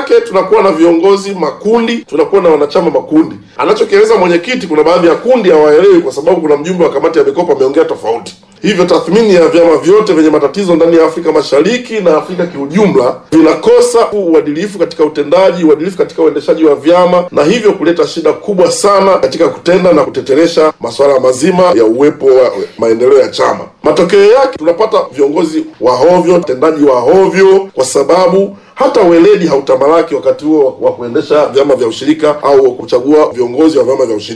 yake tunakuwa na viongozi makundi, tunakuwa na wanachama makundi. Anachokieleza mwenyekiti, kuna baadhi ya kundi hawaelewi kwa sababu kuna mjumbe wa kamati ya mikopo ameongea tofauti. Hivyo tathmini ya vyama vyote vyenye matatizo ndani ya Afrika Mashariki na Afrika kiujumla vinakosa uadilifu katika utendaji, uadilifu katika uendeshaji wa vyama, na hivyo kuleta shida kubwa sana katika kutenda na kuteteresha masuala mazima ya uwepo wa maendeleo ya chama. Matokeo yake tunapata viongozi wa hovyo, utendaji wa hovyo, kwa sababu hata weledi hautamalaki wakati huo wa kuendesha vyama vya ushirika au kuchagua viongozi wa vyama vya ushirika.